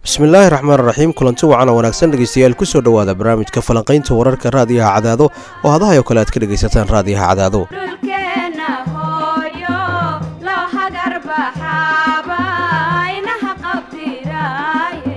bismillaahi raxmaan raxiim kulanti wacan oo wanaagsan dhegeystayaal kusoo dhowaada barnaamijka falanqaynta wararka raadiyaha cadaado oo hadahay oo kale aad ka dhegaysataan raadiyaha cadaado dhulkeena hooyo loo hagar baxaaba inaha qabtiraaye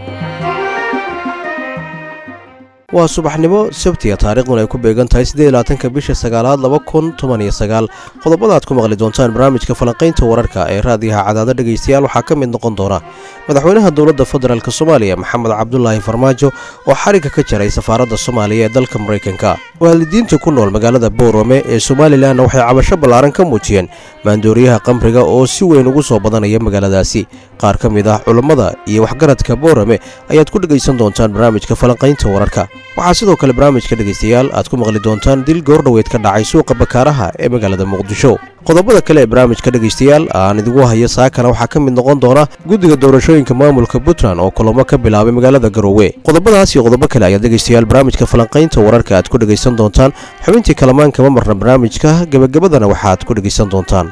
waa subaxnimo sabtiga taariikhduna ay ku beegan tahay siddeedlaatanka bisha sagaalaad laba kun toban iyo sagaal qodobada aad ku maqli doontaan barnaamijka falanqaynta wararka ee raadiyaha cadaado dhegaystayaal waxaa ka mid noqon doona madaxweynaha dowladda federaalk soomaaliya maxamed cabdulaahi farmaajo oo xarigga ka jaray safaaradda soomaaliya ee dalka maraykanka waalidiinta ku nool magaalada boorame ee somalilanna waxay cabasho ballaaran ka muujiyeen maandooriyaha qamriga oo si weyn ugu soo badanaya magaaladaasi qaar ka mid ah culammada iyo waxgaradka boorame ayaad ku dhegaysan doontaan barnaamijka falanqaynta wararka waxaa sidoo kale barnaamijka dhegaystayaal aad ku maqli doontaan dil goordhoweyd ka dhacay suuqa bakaaraha ee magaalada muqdisho qodobada kale ee barnaamijka dhegaystayaal aan idigu hayo saakana waxaa ka mid noqon doona guddiga doorashooyinka maamulka puntland oo kulamo ka bilaabay magaalada garoowe qodobadaas iyo qodobo kale ayaad dhegaystayaal barnaamijka falanqaynta wararka aad ku dhegaysan doontaan xubintii kalamaan kama marna barnaamijka gebagabadana waxaad ku dhegaysan doontaan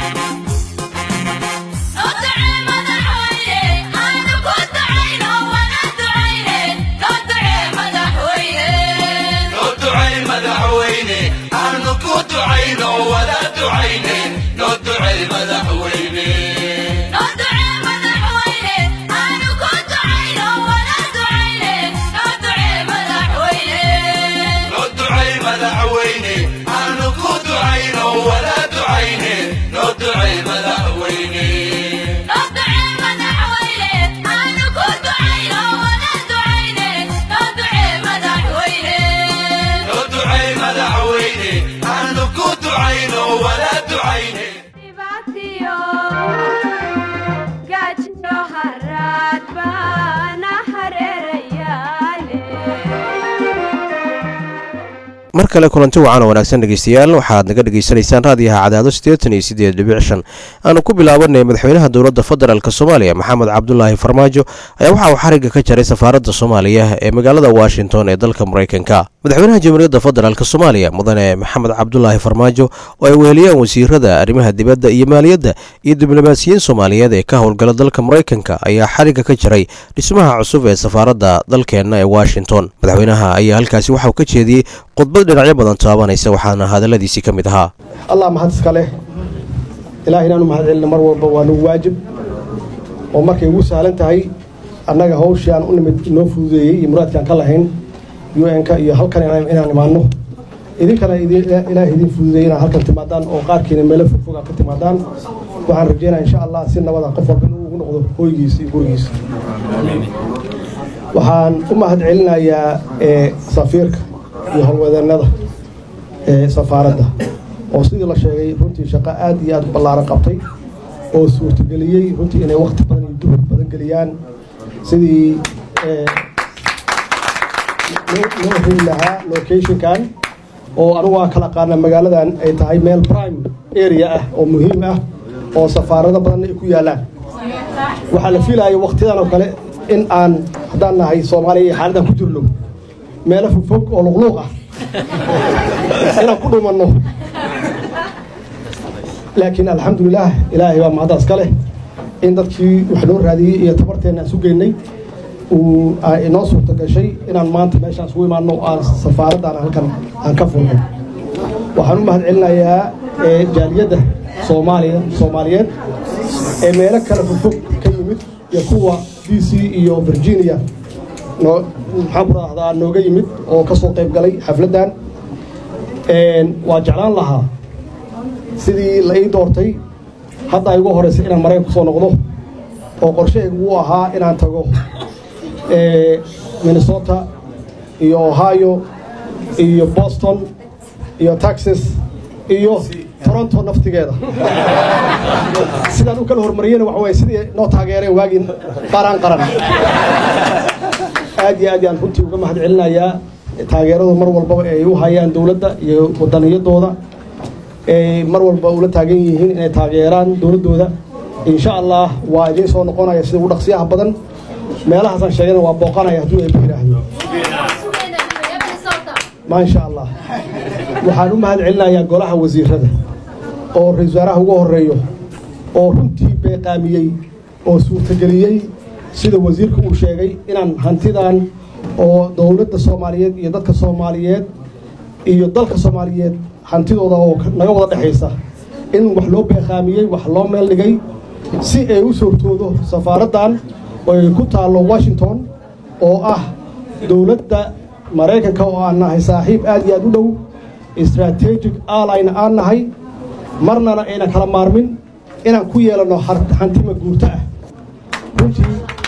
dhibaatiyo gaajiyo haraad baana hareerayaale mar kale kulanti wacan oo wanaagsan dhegeystayaal waxaad naga dhegaysanaysaan raadiyaha cadaado siddeetan iyo siddeed dhibic shan aanu ku bilaabanay madaxweynaha dowladda federaalk soomaaliya maxamed cabdulaahi farmaajo ayaa waxa uu xarigga ka jaray safaaradda soomaaliya ee magaalada washington ee dalka maraykanka madaxweynaha jamhuuriyadda federaalk soomaaliya mudane maxamed cabdulaahi farmaajo oo ay weheliyaan wasiirada arrimaha dibadda iyo maaliyadda iyo diblomaasiyiin soomaaliyeed ee ka howlgala dalka maraykanka ayaa xarigga ka jaray dhismaha cusub ee safaaradda dalkeenna ee washington madaxweynaha ayaa halkaasi waxauu ka jeediyey khudbad dhinacyo badan taabanaysa waxaana hadalladiisii ka mid ahaa allah mahad iska leh ilaah inaanu mahad celina mar walba waa nagu waajib oo markay ugu sahlan tahay annaga hawshii aan u nimid inoo fududeeyey iyo muraadkaan ka lahayn u n-ka iyo halkan inaan imaanno idinkana ilaah idin fududeeyey inaad halkan timaadaan oo qaarkiina meelo fogfog aad ka timaadaan waxaan rajeynaya insha allah si nabada qof walba inuu ugu noqdo hooygiisa iyo gurigiisa waxaan u mahad celinayaa safiirka iyo howlwadeennada ee safaaradda oo sidii la sheegay runtii shaqo aad iyo aad ballaaran qabtay oo suurtageliyey runtii inay wakhti badan iyo duhur badan geliyaan sidii loo heli lahaa locationkan oo anugu aan kala qaana magaaladan ay tahay meel prime area ah oo muhiim ah oo safaarado badanna ay ku yaallaan waxaa la fiilaya wakhtiyadan oo kale in aan haddaan nahay soomaaliya iyo xaaladan ku jirno meelo fogfog oo luqluuq ah inaan ku dhumanno laakiin alxamdulilaah ilaahay baa mahaddaas ka leh in dadkii wax noo raadiyey iyo tabarteenna aan sugeynay uu inoo suurta gashay inaan maanta meeshaan isugu imaanno aan safaaraddan halkan aan ka furno waxaan u mahad celinayaa jaaliyadda soomaaliya soomaaliyeed ee meelo kale fogfog ka yimid iyo kuwa d c iyo virginia noo maxaan ku raahdaa nooga yimid oo ka soo qayb galay xafladdan waa jeclaan lahaa sidii la ii doortay hadda ay ugu horraysay inaan maraykan ku soo noqdo oo qorshahaygu uu ahaa inaan tago minnesota iyo ohio iyo boston iyo texas iyo toronto naftigeeda sidaan u kala hormariyena waxa waye sidii noo taageereen waagii qaran qaran aad iyo aad yaan runtii uga mahad celinayaa taageeradu mar walbaba ay u hayaan dowladda iyo wadaniyadooda ay mar walba ula taagan yihiin inay taageeraan dowladdooda insha allah waa idiin soo noqonaya sida ugu dhaqsiyaha badan meelahaasaan sheegana waa booqanaya hadduu eeba yidhaahdo maasha allah waxaan u mahad celinayaa golaha wasiirada oo ra-isul wasaaraha ugu horeeyo oo runtii beeqaamiyey oo suurtageliyey sida wasiirka uu sheegay inaan hantidan oo dowladda soomaaliyeed iyo dadka soomaaliyeed iyo dalka soomaaliyeed hantidooda oo naga wada dhexaysa in wax loo beeqaamiyey wax loo meel dhigay si ay u suurtoodo safaaraddan oo ay ku taallo washington oo ah dowladda maraykanka oo aan nahay saaxiib aad iyo aad u dhow strategic allyna aan nahay marnana aynan kala maarmin inaan ku yeelanno hantima guurto ah runtii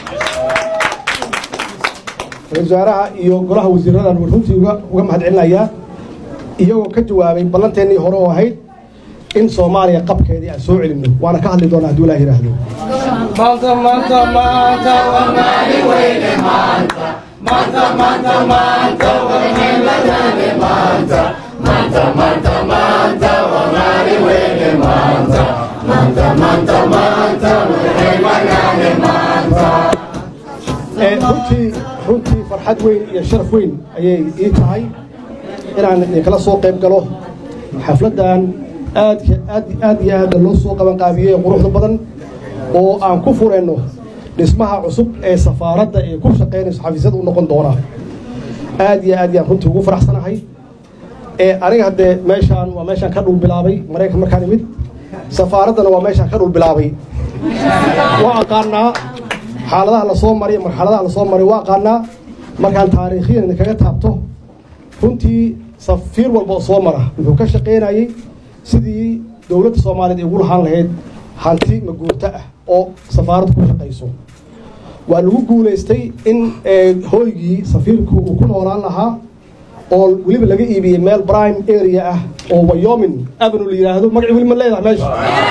ra-isul wasaaraha iyo golaha wasiiradan runtii uga mahad celinayaa iyagoo ka jawaabay ballanteennii hore oo ahayd in soomaaliya qabkeedii aan soo celinno waana ka hadli doonaa hadduu ilaah yidhaahdo maanta maanta maanta waa maalin weyne maanta maanta maanta maanta waa maalin maanta maanta maanta maanta waa maalin weyne maanta maanta maanta maanta waxay manaane maanta runtii runtii farxad weyn iyo sharaf weyn ayay ii tahay inaan idinkala soo qayb galo xafladdan aad aad aad iyo aad loo soo qaban qaabiyey quruxda badan oo aan ku fureenno dhismaha cusub ee safaaradda ee ku shaqaynayso xafiisyada u noqon doona aad iyo aad yaan runtii ugu faraxsanahay ee aniga haddee meeshaan waa meeshaan ka dhul bilaabay maraykan markaan imid safaaraddana waa meeshaan ka dhul bilaabay waa aqaanaa xaaladaha lasoo maray marxaladaha lasoo maray waa aqaanaa markaan taariikhiyan idinkaga taabto runtii safiir walba oo soo mara wuxuu ka shaqaynayey sidii dowladda soomaaliyeed ay ugu lahaan lahayd hanti maguurto ah oo safaaraddu ku shaqayso waa lagu guulaystay in hooygii safiirku uu ku noolaan lahaa oo weliba laga iibiyey meel prime area ah oo wyomin avenue la yidhaahdo magaci weli ma leedahay meesha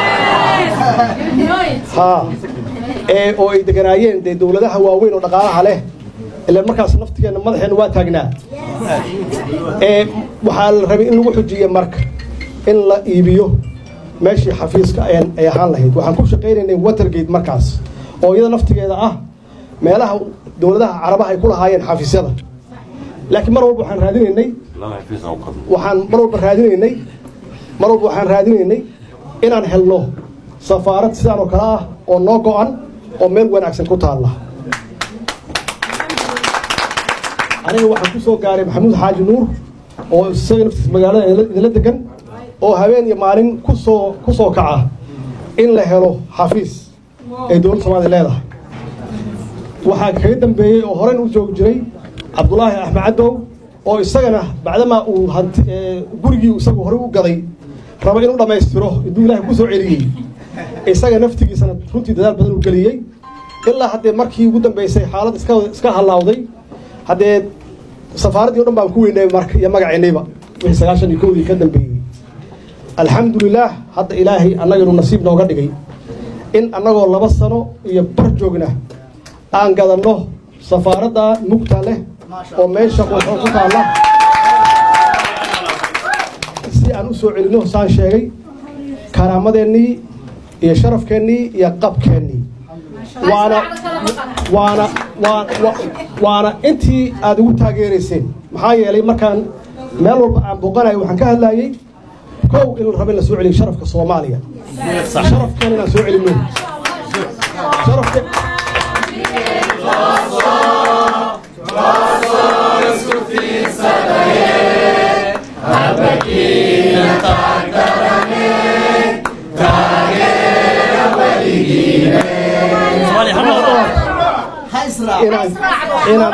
ha ee oo ay deganaayeen dee dowladaha waaweyn oo dhaqaalaha leh ilaan markaas naftigeenna madaxeenna waa taagnaa ee waxaa la rabay in lagu xujiye marka in la iibiyo meeshii xafiiska ay ahaan lahayd waxaan ku shaqaynaynay watergate markaas oo iyada naftigeeda ah meelaha dowladaha carabaha ay ku lahaayeen xafiisyada laakiin mar walba waxaan raadinaynay waxaan mar walba raadinaynay mar walba waxaan raadinaynay inaan helno safaarad sidaan oo kale ah oo noo go-an oo meel wanaagsan ku taalla aniga waxaan ku soo gaaray maxamuud xaaji nuur oo isaga naftiis magaalada idinla degan oo habeen iyo maalin kusoo ku soo kaca in la helo xafiis ay dowladda soomaliya leedahay waxaa kaga dambeeyey oo horen u joogi jiray cabdulaahi axmed cadow oo isagana bacdamaa uu hanti gurigii isagu horey u gaday raba inuu dhammaystiro intuu ilaahay ku soo celiyey isaga naftigiisana runtii dadaal badan u geliyey ilaa haddee markii ugu dambeysay xaalad iska iska halaawday haddee safaaraddii o dhan baan ku weynay marka iyo magaceennayba wixii sagaashan iyo kowdii ka dambeeyey alxamdulilaah hadda ilaahay annaganu nasiib nooga dhigay in annagoo laba sano iyo bar joogna aan gadanno safaaradda mugta leh oo meesha qoxoo ku taalla si aan u soo celinno saan sheegay karaamadeennii iyo sharafkeennii iyo qabkeennii waana waana waan waana intii aada ugu taageerayseen maxaa yeelay markaan meel walba aan booqanayo waxaan ka hadlayey kow in la rabo in la soo celiyo sharafka soomaaliya sharafkan inaan soo celinno sharafka inaan inaan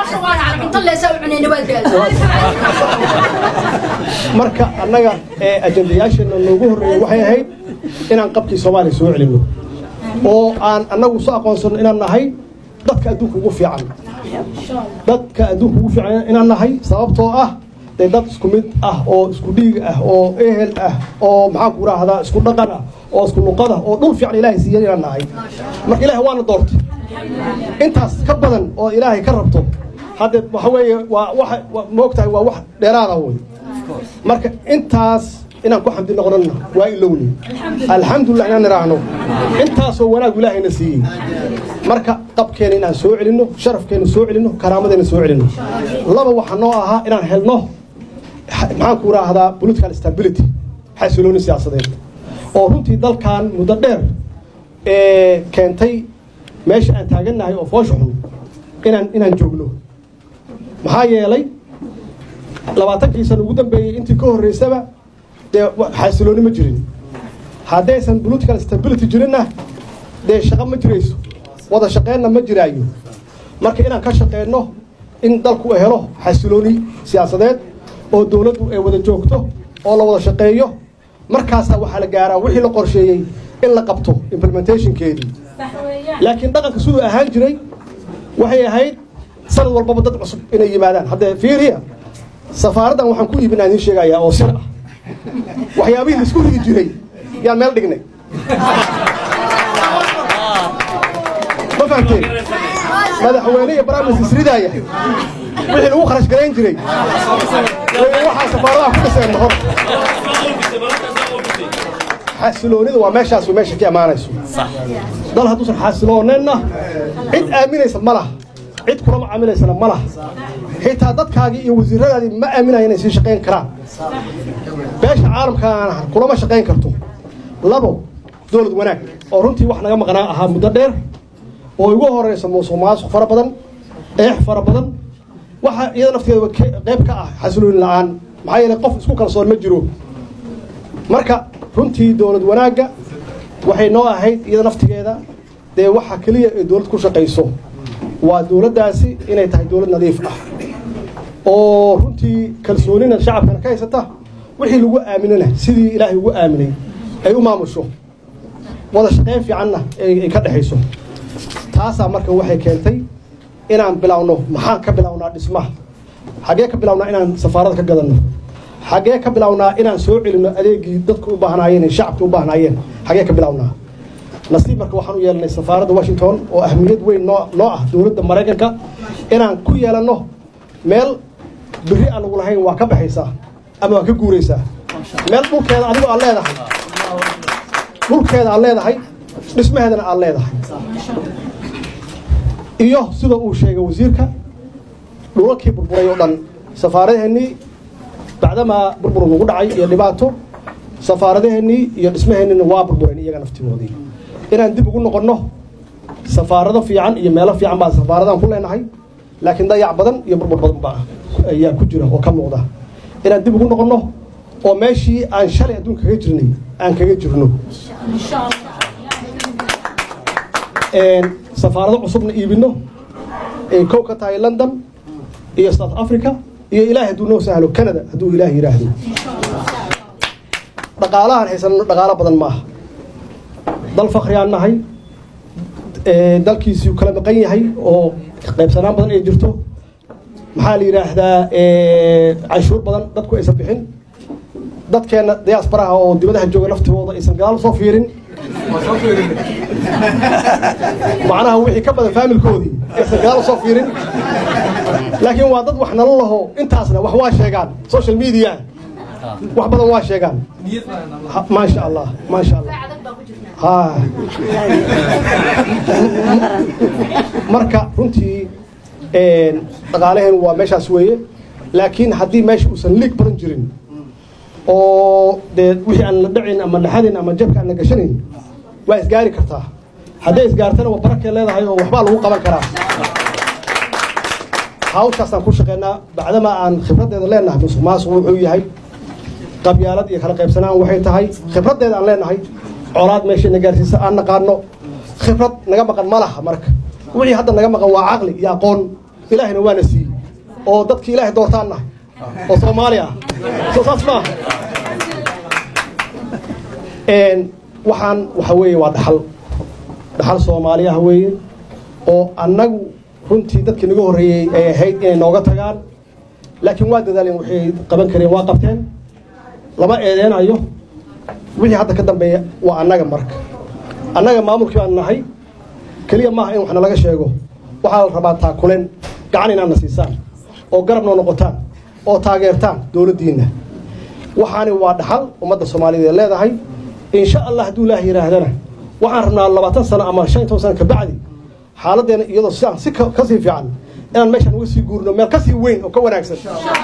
marka annaga ee ajandayaasheenna noogu horreeyey waxay ahayd inaan qabkii soomaaliya soo celinno oo aan annagu soo aqoonsanno inaan nahay dadka adduunka ugu fiican dadka adduunka ugu fiican inaan nahay sababtoo ah dee dad isku mid ah oo isku dhiig ah oo ehel ah oo maxaan ku raahdaa isku dhaqan ah oo isku luqad ah oo dhul fiican ilaahay siiyan inaan nahay marka ilaahay waana doortay intaas ka badan oo ilaahay ka rabto hadde waxa weeye waa waxa moogtahay waa wax dheeraada wey marka intaas inaan ku xamdi noqonana waa ilowni alxamdulilah inaan niraahno intaasoo wanaagu ilaahayna siiyey marka qabkeena inaan soo celinno sharafkeena soo celinno karaamadeena soo celinno laba waxaa noo ahaa inaan helno maxaan ku raahdaa political stability xasilooni siyaasadeed oo runtii dalkan muddo dheer ee keentay meesha aan taagannahay oo foosha xun inaan inaan joogno maxaa yeelay labaatankii sana ugu dambeeyey intii ka horreysaba dee wa- xasilooni ma jirin haddaysan political stability jirinna dee shaqo ma jirayso wada shaqeynna ma jiraayo marka inaan ka shaqeyno in dalku helo xasilooni siyaasadeed oo dowladdu ay wada joogto oo la wada shaqeeyo markaasaa waxaa la gaaraa wixii la qorsheeyey in la qabto implementationkeedii laakiin dhaqanka siduu ahaan jiray waxay ahayd sanad walbaba dad cusub inay yimaadaan haddee fiiriya safaaraddan waxaan ku iibinaa idiin sheegayaa oo sir ah waxyaabihii la isku ridi jiray yaan meel dhignay ma fahamteen madaxweyne iyo baraamis isridaaya wixii lagu kharash garayn jiray way waxaa safaaradaha ku dhiseen hor xasiloonida waa meeshaas way meesha ka imaanayso dal hadduusan xasilooneenna cid aaminaysa ma laha cid kula macaamilaysana ma laha xitaa dadkaagii iyo wasiiradaadii ma aaminaya inay sii shaqayn karaan beesha caalamkaana kulama shaqayn karto labo dowlad wanaag oo runtii wax naga maqnaa ahaa muddo dheer oo igu horeysa musuq maasuq fara badan eex fara badan waxa iyada nafteeda ke- qayb ka ah xasilooni la-aan maxaa yeelay qof isku kalsoon ma jiro marka runtii dowlad wanaagga waxay noo ahayd iyada naftigeeda dee waxa keliya ee dowlad ku shaqayso waa dowladdaasi inay tahay dowlad nadiif ah oo runtii kalsoonina shacabkana ka haysata wixii lagu aaminana sidii ilaahay ugu aaminay ay u maamusho wada shaqayn fiicanna ay ay ka dhexayso taasaa marka waxay keentay inaan bilowno maxaan ka bilownaa dhismaha xaggee ka bilownaa inaan safaarada ka gadanno xaggee ka bilownaa inaan soo celinno adeegii dadku u baahnaayeen ee shacabka u baahnaayeen xaggee ka bilownaa nasiib marka waxaan u yeelanay safaaradda washington oo ahmiyad weyn noo noo ah dowladda maraykanka inaan ku yeelanno meel biri aan lagu lahayn waa ka baxaysaa ama waa ka guuraysaa meel dhulkeeda adigo aad leedahay dhulkeeda aad leedahay dhismaheedana aad leedahay iyo sida uu sheegay wasiirka dhulalkii burburay oo dhan safaaradaheennii bacdamaa burbur nagu dhacay iyo dhibaato safaaradaheennii iyo dhismaheennina waa burbureen iyaga naftigoodii inaan dib ugu noqonno safaarado fiican iyo meelo fiican baa safaaradaan ku leenahay laakiin dayac badan iyo burbur badan baa ayaa ku jira oo ka muuqda inaan dib ugu noqonno oo meeshii aan shalay adduunka kaga jirnay aan kaga jirno een, safaarado cusubna iibino ay kow ka tahay london iyo south africa iyo ilaahay hadduu noo sahlo canada hadduu ilaah yidhaahdo dhaqaalahaan haysanno dhaqaalo badan maaha dal fakhriyaan nahay ee, dalkiisii kala maqan yahay oo qaybsanaan badan ay jirto maxaa la yidhaahdaa ee, canshuur badan dadku aysan bixin dadkeenna diaasbaraha oo dibadaha jooga naftooda aysan gadaal soo fiirin macnaha wixii ka badan faamilkoodii aysan gadaal soo fiirin laakiin waa dad wax nala laho intaasna wax waa sheegaan social media wax badan waa sheegaan Ha- maasha allah maasha allah ha marka runtii een, dhaqaalaheen waa meeshaas weeye laakiin haddii meesha uusan liig badan jirin oo dee wixii aan la dhacin ama dhaxadin ama jabka aan la gashanayn waa isgaari kartaa hadday isgaartana waa barakay leedahay oo waxbaa lagu qaban karaa hawshaasaan ku shaqeynaa bacdama aan khibraddeeda leenahay musuq maasuq wuxuu yahay qabyaalad iyo kala qaybsanaan waxay tahay khibraddeeda aan leenahay colaad meeshayna gaarsiisa aan naqaano khibrad naga maqan ma laha marka wixii hadda naga maqan waa caqli iyo aqoon ilaahina waana siiyey oo dadkii ilaahay doortaan nahay oo soomaali ah soo saas maaha een waxaan waxa weeye waa dhaxal dhaxal soomaali ah weeye oo annagu runtii dadkii naga horreeyey ay ahayd inay nooga tagaan laakiin waa dadaaleen waxay qaban kareen waa qabteen lama eedeenayo wixii hadda ka dambeeya waa annaga marka annaga maamulkii baan nahay keliya maaha in wax nalaga sheego waxaa la rabaa taakuleen gacan inaadna siisaan oo garab noo noqotaan oo taageertaan dowladdiinna waxaani waa dhaxal ummadda soomaaliyeed ee leedahay insha allah hadduu ilaah yidhaahdana waxaan rabnaa labaatan sano ama shan iyo toban sano kabacdi xaaladdeena iyadoo sidaan si ka ka sii fiican inaan meeshaan uga sii guurno meel ka sii weyn oo ka wanaagsan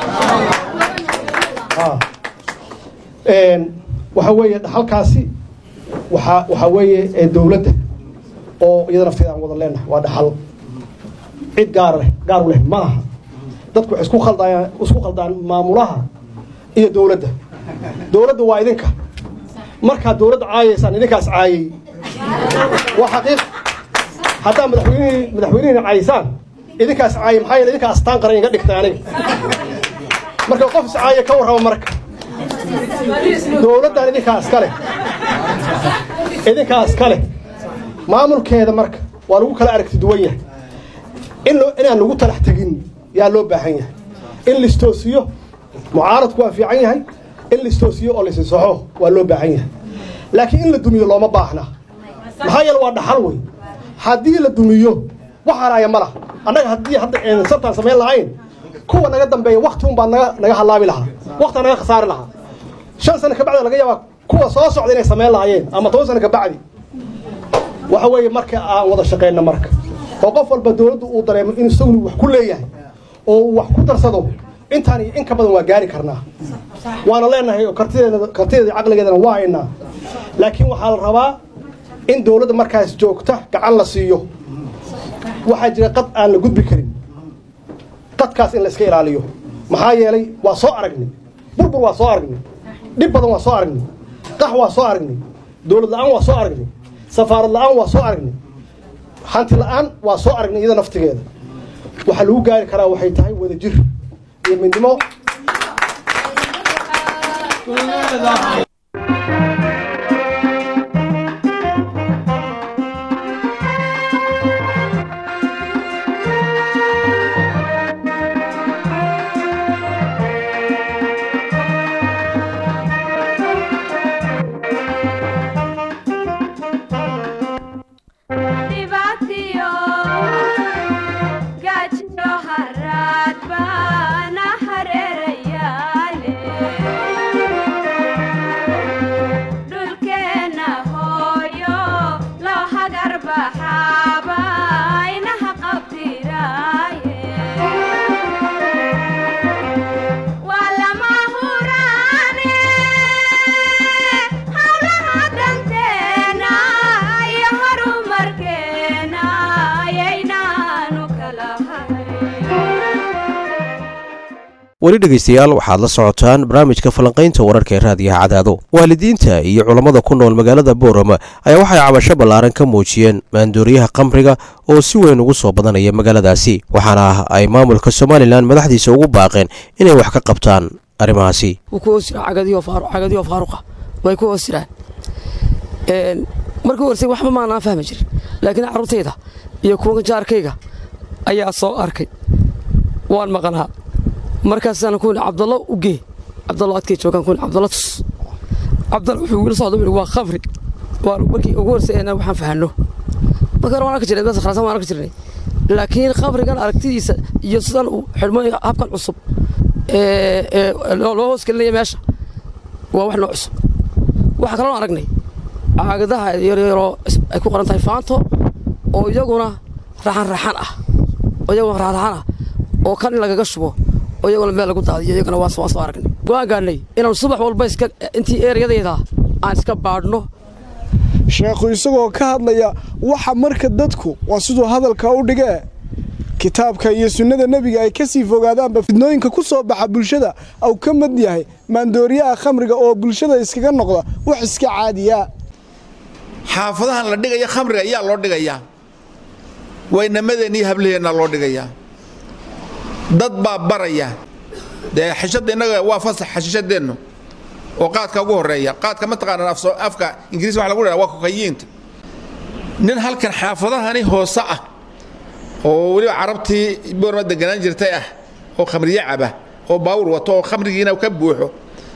Ha. Een, waxa weeye dhaxalkaasi waxaa waxaa weeye ee dowladda oo iyada nafteeda aan wada leenahay waa dhaxal cid gaar leh gaar u leh ma laha dadku waxay isku khaldayaan isku khaldaan maamulaha iyo dowladda dowladda waa idinka markaad dowladda caayaysaan idinkaas caayay waa xaqiiq haddaa madaxweynihii madaxweynihina caayaysaan idinkaas caayay maxaa yeele idinkaa astaan qaran iga dhigtay aniga marka qof is caaya ka warrama marka dowladdan idinkaa iska leh idinkaa iska leh maamulkeeda marka waa lagu kala aragti duwan yahay in loo- inaan lagu talax tegin yaa loo baahan yahay in listoosiyo mucaaradku waa fiican yahay in listoosiyo oo lisisaxo waa loo baahan yahay laakiin in la dumiyo looma baahna maxaa yeele waa dhaxal wey haddii la dumiyo wax haraaya ma laha annaga haddii hadda aynan sabtaan samayn lahayn kuwa naga dambeeya wakti un baa naga naga halaabi lahaa wakta naga khasaari lahaa shan sano ka bacdi laga yaabaa kuwa soo socda inay samayn lahaayeen ama toban sano ka bacdi waxa weeye marka aan wada shaqeyna marka oo qof walba dowladdu uu dareemo in isaguna wax ku leeyahay oo uu wax ku darsado intaan iyo in ka badan waa gaari karnaa waana leenahay oo kartideeda kartideeda iyo caqligeedana waa aynaa laakiin waxaa la rabaa in dowladda markaas joogta gacan la siiyo waxaa jira qad aan la gudbi karin qadkaas in la iska ilaaliyo maxaa yeelay waa soo aragnay burbur waa soo aragnay dhib badan waa soo aragnay qax waa soo aragnay dowlad la-aan waa soo aragnay safaarad la-aan waa soo aragnay hanti la-aan waa soo aragnay iyada naftigeeda waxaa lagu gaari karaa waxay tahay wadajir iyo midnimo dhibaatiyo gaajiyo haraad baana hareerayaale dhulkeenna hooyo loo hagar baxaaba inaha qabtiraaye waa lama huraane hawlaha danteena iyo horumarkeena ayaynaanu kala hayn weli dhegaystayaal waxaad la socotaan barnaamijka falanqaynta wararka ee raadiyaha cadaado waalidiinta iyo culammada ku nool magaalada boorama ayaa waxay cabasho ballaaran ka muujiyeen maandooriyaha khamriga oo si weyn ugu soo badanaya magaaladaasi waxaana ay maamulka somalilan madaxdiisa ugu baaqeen inay wax ka qabtaan arrimahaasi wuu ku hoos jiraa cagadiyo faaru cagadiyo faaruqa way ku hoos jiraan een markii horsay waxba maanaan fahmi jirin laakiin carruurtayda iyo kuwa jaarkayga ayaa soo arkay waan maqnaa markaasaan ku cabdallo u gee cabdallo adkay joogaan ku cabdallo tus cabdalla wuxuu wiil socda wuxuu waa khamri waa markii ugu horsay ee waxaan fahanno marka hore waan arki jirnay bas khalsan waan arki jirnay laakiin khamrigan aragtidiisa iyo sidan uu xidhmo habkan cusub ee ee loo loo hoos gelinaya meesha waa wax noo cusub waxaa kaloo aragnay caagadaha yaryaroo is- ay ku qoran tahay faanto oo iyaguna raxan raxan ah oo iyaguna raxan raxan ah oo kan in lagaga shubo oo iyaguna meel lagu daadiyo iyagana waan soo waan soo aragnay waan gaadhnay inaan subax walba iska intii eeryadayda aan iska baadhno sheekhu isagoo ka hadlaya waxa marka dadku waa siduu hadalka u dhigee kitaabka iyo sunnada nebiga ay kasii fogaadaanba fidnooyinka ku soo baxa bulshada au ka mid yahay maandooriyaha khamriga oo bulshada iskaga noqda wax iska caadiya xaafadahan la dhigaya khamriga ayaa loo dhigayaa waynamadeenna iyo hablaheenna loo dhigayaa dad baa baraya dee xishadda innaga waa fasax xashishadeennu oo qaadka ugu horeeya qaadka mataqaanaan af afka ingiriis waxa lagu dhaha waa kokayiinta nin halkan xaafadahani hoose ah oo weliba carabtii boorma deganaan jirtay ah oo khamriye caba oo baawur wato oo khamrigiina ka buuxo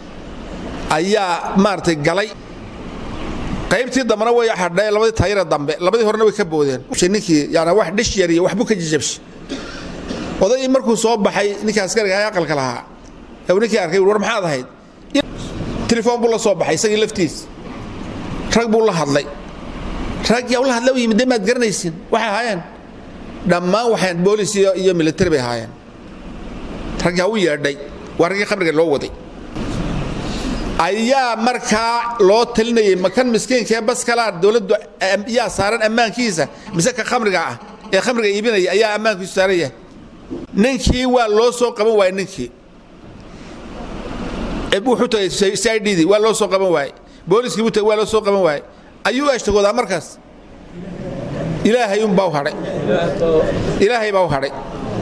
ayaa maaragtay galay qaybtii dambena way hadhay labadii taayira dambe labadii horena way ka boodeen ninkii yani wax dhish yar iyo waxbuu ka jijabshay odaygii markuu soo baxay ninkii askariga ahaa aqalka lahaa ee uu ninkii arkay war maxaad ahayd telefoon buu la soo baxay isagii laftiis rag buu la hadlay rag yaa ula hadlay u yimid dee maad garanaysin waxay ahaayeen dhammaan waxayn boolis iyo iyo military bay ahaayeen rag yaa u yeedhay waa raggii khamriga loo waday ayaa markaa loo talinayay makan miskiinka ee baskalaa dowladdu yaa saaran ammaankiisa mise ka khamriga ah ee khamriga iibinaya ayaa ammaankiisu saaran yahay ninkii waa loo soo qaban waayey ninkii wuxuu tagay sidii waa loo soo qaban waayey booliskii buu tagay waa loo soo qaban waayey ayuu ashtagoodaa markaas ilaahay unbaa u hadhay ilaahay baa u hadhay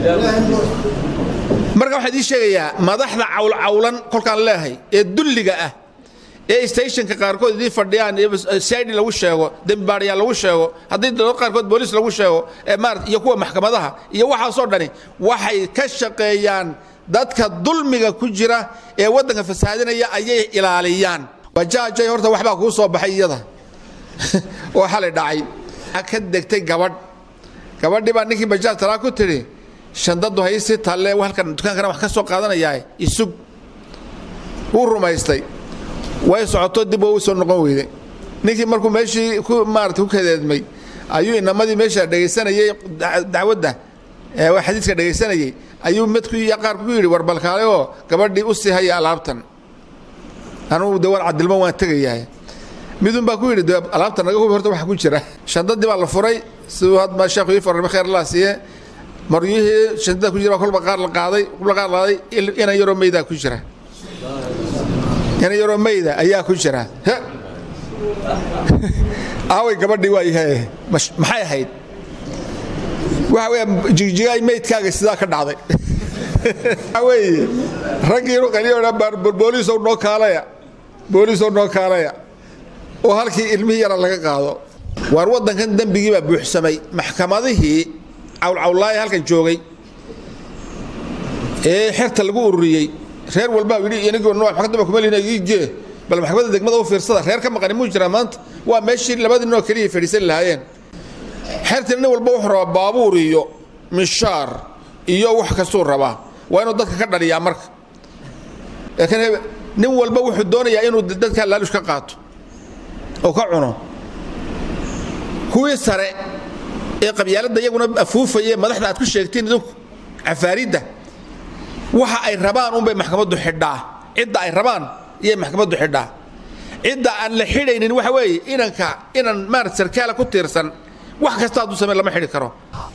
marka waxaan idiin sheegayaa madaxda cawlcawlan kolkaan leehay ee dulliga ah ee stationka qaarkood idiin fadhiyaan sidi lagu sheego dembibaadhayaa lagu sheego haddii dad qaarkood booliis lagu sheego ee maarata iyo kuwa maxkamadaha iyo waxaasoo dhani waxay ka shaqeeyaan dadka dulmiga ku jira ee waddanka fasaadinaya ayay ilaaliyaan bajaajay horta waxbaa kuu soo baxay iyada oo xalay dhacay ka degtay gabadh gabadhii baa ninkii bajaaj talaa ku tidhi shandadu haysii talle halkan dukaankana wax ka soo qaadanayaa isug wuu rumaystay way socoto dib oo u soo noqon weyday ninkii markuu meeshii ku maarata ku kadeedmay ayuu inamadii meesha dhegaysanayey dacwadda xadiiska dhegaysanayey ayuu midku iyo qaarku ku yidhi war balkaale oo gabadhii u sii haya alaabtan anugu de waan cadilmo waan tegayahay midun baa ku yidhi de alaabta naga hubi horta waxa ku jira shandadii baa la furay siduu hadma sheekhu ii farrame kheer allah siiye maryihii shandada ku jira baa kolba qaar la qaaday kolba qaar qaaday inan yaroo meydaa ku jira inan yaroo meyda ayaa ku jira he aaway gabadhii waa yahay maxay ahayd waxa weya jigjigaay meydkaaga sidaa ka dhacday waxa weeye raggiinu qaliyo booliisow noo kaalaya booliisow noo kaalaya oo halkii ilmihii yara laga qaado waar waddankan dembigii baa buuxsamay maxkamadihii cawlcawlaaya halkan joogay ee xerta lagu ururiyey reer walbaa yidhi inagii maxkamadda kuma lihina igee bal maxkamadda degmada u fiirsada reer ka maqani muu jiraa maanta waa meeshii labadii ninoo keliya fadhiisan lahaayeen xertina nin walba wuxuu rabaa baabuur iyo mishaar iyo wax kastuu rabaa waa inuu dadka ka dhaliyaa marka laakiin nin walba wuxuu doonayaa inuu dadka laalush ka qaato oo ka cuno kuwii sare ee qabyaaladda iyaguna afuufaya madaxda aad ku sheegtiin idinku cafaaridda waxa ay rabaan unbay maxkamaddu xidhaa cidda ay rabaan iyay maxkamaddu xidhaa cidda aan la xidhaynin waxa weeye inanka inan maarata sarkaala ku tiirsan wax kasta hadduu samey lama xidhi karo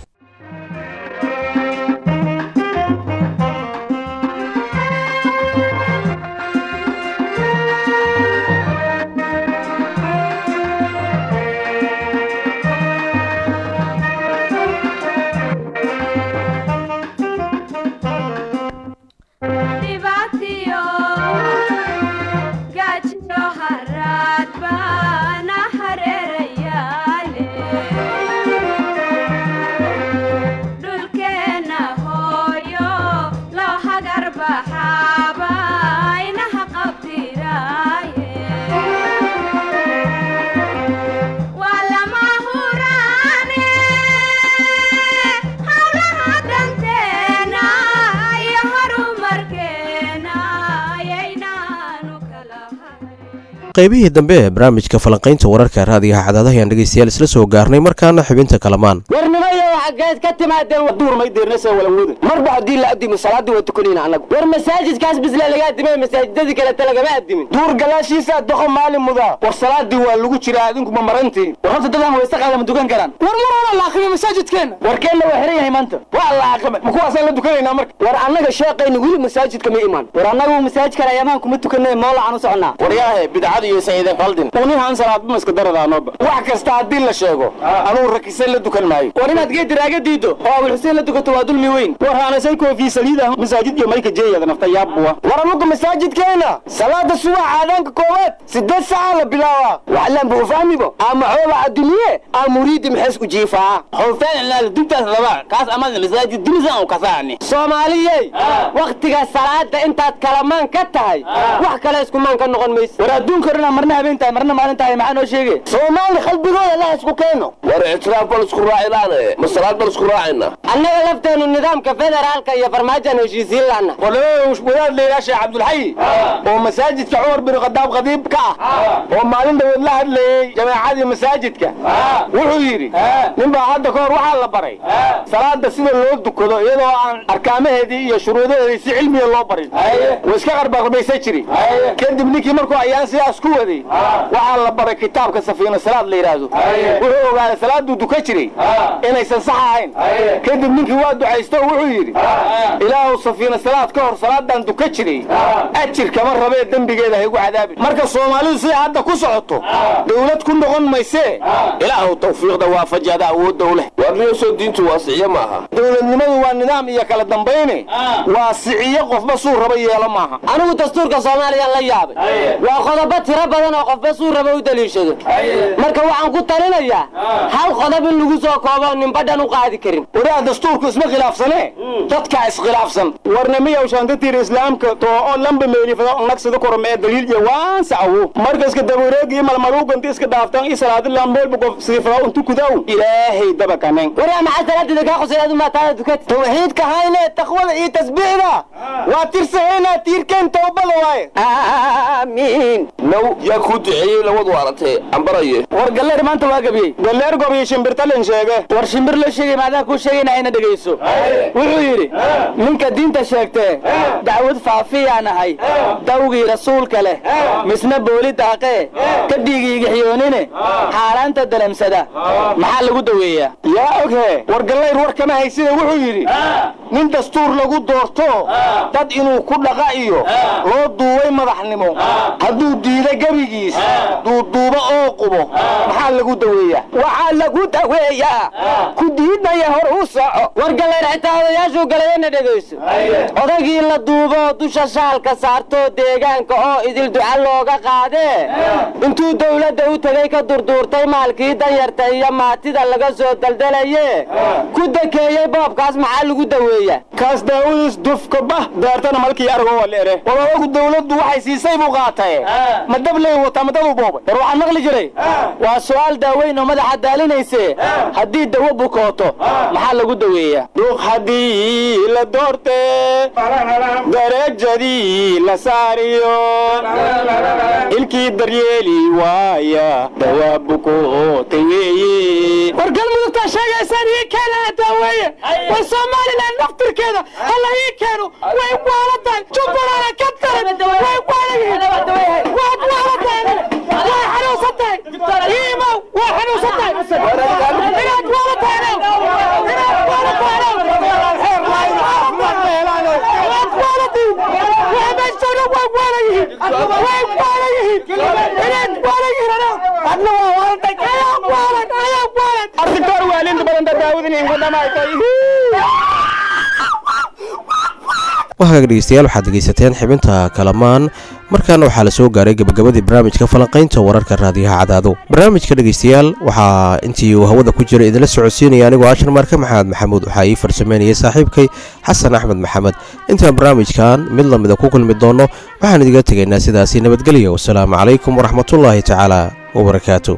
qaybihii dambe ee barnaamijka falanqaynta wararka raadiyaha cadaadaha ayaan dhegaystayaal isla soo gaarnay markaana xubinta kalamaan warnimayo xaggeed ka timaadeen duurmay deernasa walanwuda marba haddii la adimo salaadii waa tukanayna annagu war masaajidkaas bisle laga adimay masaajidadii kaleta lagama adimin duur gadaashiisaa doqo maalin mudaa war salaadii waa lagu jiraa adinkuma marantiin war horta dadaan wayse qaada ma dukan karaan war mar la aqrimo masaajidkeenna warkeenna waa xiran yahay maanta waa la aqrimay ma kuwaasaan la dukanaynaa marka war annaga sheeqayna weli masaajidka ma imaan war annagu masaajidkan ayamaan kuma tukanay moolacan u soconaa waryaahe bidcada iyo saciidan qaldin unihan salaadba iska daradaanoba wax kasta haddii la sheego anuu rakisan la dukan maayo war inaad geediraaga diido oo abul xuseen la dukato waa dulmi weyn war haanasay koofii saliida masaajid iyo mayka jeeyada nafta yaabbuwa war anugu masaajidkeena salaada subax aadaanka koowaad sideed saaca la bilaabaa waxlaan buu fahmibo ama xoola addumiye ama muriidi maxays u jiifaa xulfeen ilaal dubtaas laba kaas amada masaajid dimisan u kasaani soomaaliyey waktiga salaada intaad kalamaan ka tahay wax kale iskumaan ka noqon mayso war adduunka orana marna habeen tahay marna maalin tahay maxaa noo sheege soomaali qalbigooda la isku keeno war ictiraaf bal isku raacilaane salaad baan isku raacayna annaga lafteenu nidaamka federaalka iyo farmaajoan heshiisiin laana wadaad layidhaha sheekh cabdulxayi oo masaajidka cumar bin khadaab qadiib ka ah oo maalin dhaweed la hadlayey jamaacadii masaajidka wuxuu yidhi ninbaa hadda ka hor waxaa la baray salaada sida loo dukado iyadoo aan arkaamaheedii iyo shuruudaheedii si cilmiya loo barin wuu iska qarbarbaysa jiri kadib ninkii markuu ayaan sidaas ku waday waxaa la baray kitaabka safiina salaad la yidhaahdo wuxuu ogaaday salaaduu duka jiray inaysan sax ahayn kadib ninkii waa ducaysto oo wuxuu yidhi ilaahu safiina salaad ka hor salaadan duka jiray ajir kama rabee dembigeeda haygu cadaabin marka soomaalidu siday hadda ku socoto dawlad ku noqon maysee ilaahu tawfiiqda waafajada awoodda u leh warniyosoo diintu waasiciye maaha dowladnimadu waa nidaam iyo kala dambayne waa siciyo qofba suu raba yeelo maaha anigu dastuurka soomaaliya la yaabay waa qodobo tiro badan oo qofba suu raba u daliishado marka waxaan ku talinayaa hal qodob in lagu soo koobo ninbadhan u qaadi karin wadaha dastuurku isma khilaafsane dadkaa iskhilaafsan warnamiyow shaantatiir islaamka too oo lamba meelifada nagsida korom ee daliil iyo waan sacawo marka iska dabareegi malmaluuganti iska dhaaftan i salaadilan meelba qof siifada untu kudaw ilaahay dabakanen waraa maxaa salaadida kaa qusay adu maataada dukati tawxiidka hayne taqwada iyo tasbiixda waa tirsahayna tiirkeen towbada waaye aamiin now yaa kuu duceeyey labadu aragtay ambaraye war galleer maanta waa gabiyey galleer gobiyo shimbirtalin sheege war shimbir la sheegay maadaan kuu sheegayna hayna dhegayso wuxuu yidhi ninka diinta sheegtee dacwad faafiyaan ahay dawgii rasuulka leh misna booli daaqee ka dhiigiigixiyoonine xaaraanta dalamsada maxaa lagu daweeyaa yaa oghe war gallayr war kama haysida wuxuu yidhi nin dastuur lagu doorto dad inuu ku dhaqa iyo loo duubay madaxnimo hadduu diida gebigiis duuduubo oo qubo maxaa lagu daweeyaa waxaa lagu daweeyaa ku diidaya hor u soco war gallayr xitaa odayaashuu galayana dhegayso odagii la duuboo dusha shaalka saartoo deegaanka oo idil duca looga qaadee intuu dawladda u tegey ka durduurtay maalkii danyarta iyo maatida laga soo daldalaye ku dakeeyey boobkaas maxaa lagu daweeyaa kaas daawadiis dufka bah daartana malkii argo waleere walaalagu dawladdu waxay siisay buu qaatay ma dabley wataa madadu boobay war waxaan maqli jiray waa su'aal daaweyn oo madaxa daalinayse haddii dawo bukooto maxaa lagu daweeyaa duq haddii la doorte darajadii la saariyo ilkii daryeeli waaya dawaa bukootay weeye war galmudugtaa sheegaysaan ii keenaa daaweeye war somalilan naftirkeeda hala ii keeno way waalataan jubbalana ka daran way waalayihiin waad waalataan way xanuunsantahay iimow way xanuunsantahay inaad waalataan inaad waalataan waad waalatiin waxbajooga way waalayihiin way waalayihiin inaad waalayihiin adna waa waalatay ayaa waalan ayaa waalan arrintoor waalinta badan dadaawada inkudhamaaytay wahagaag dhegeystayaal waxaad dhegaysateen xibinta kalamaan markaana waxaa la soo gaaray gebagabadii barnaamijka falanqaynta wararka raadiyaha cadaado barnaamijka dhegeystayaal waxaa intii uu hawada ku jira idinla socodsiinaya anigoo ashar marka maxamed maxamuud waxaa ii farsameynayay saaxiibkay xasan axmed maxamed intaan barnaamijkan mid lamida ku kulmi doonno waxaan idiga tegaynaa sidaasi nabadgelya wasalaamu calaykum waraxmatullaahi tacaala wabarakaatu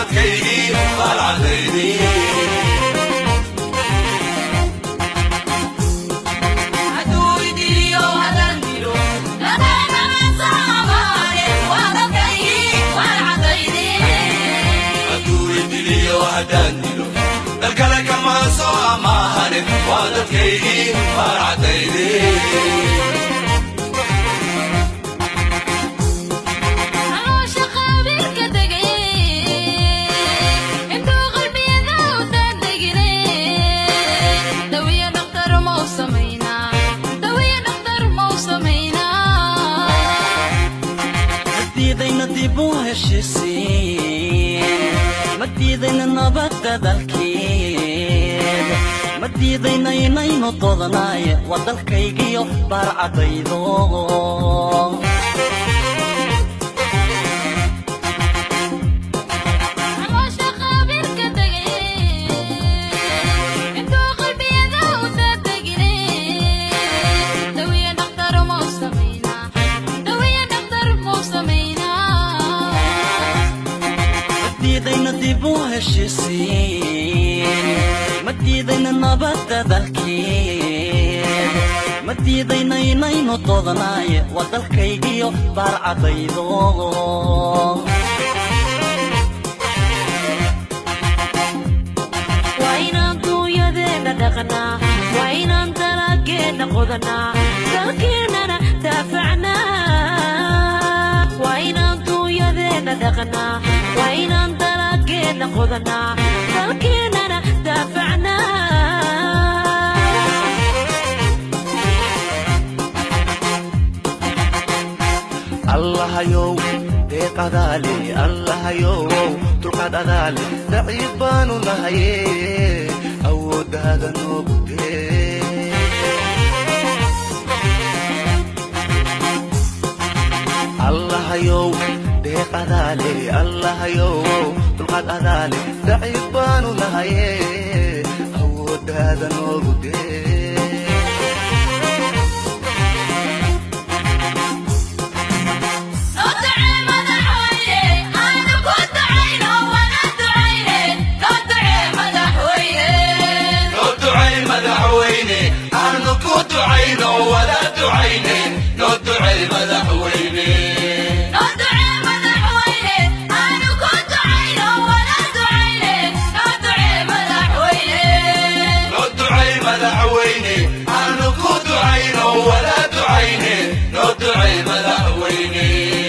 dadkaygii baalcadaydii dalkale kama soo amaahane waa dadkaygii baarcadaydii madiidayna dib u heshisiin madiidayna nabadda dalkeed madiidayna inaynu dodanaaye waa dalkaygiyo baarcadaydo madiidayna dib u heshisiin madiidayna nabadda dalkeed madiidayna inaynu dodanaaye waa dalkaygiyo baarcadaydo waa inaan duunyadeenna dhaqnaa waa inaan dalageenna qodanaa dalkeennana daafacnaa waa inaan duunyadeenna dhaqnaa waa inaan dalageenna qodanaa dalkeennana daafacnaa allahayow deeq adaale allahayow dulqaad adaale daciif baanu nahaye awooddaada noogu dee allahayow deeq adaale allahayow dulqaad adaale daciif baanu nahaye awooddaada noogu dee noo ducay madaxweyne aanu ku ducayno wala ducayne noo ducay madaxweyne noo ducay madaxweyne aanu ku ducayno wala ducayne noo ducay madaxweyne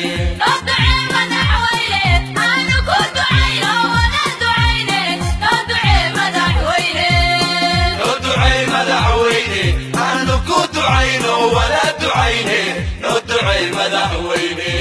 noo ducay madaxweyne aanu ku ducayno wala ducayne noo ducay madaxweyne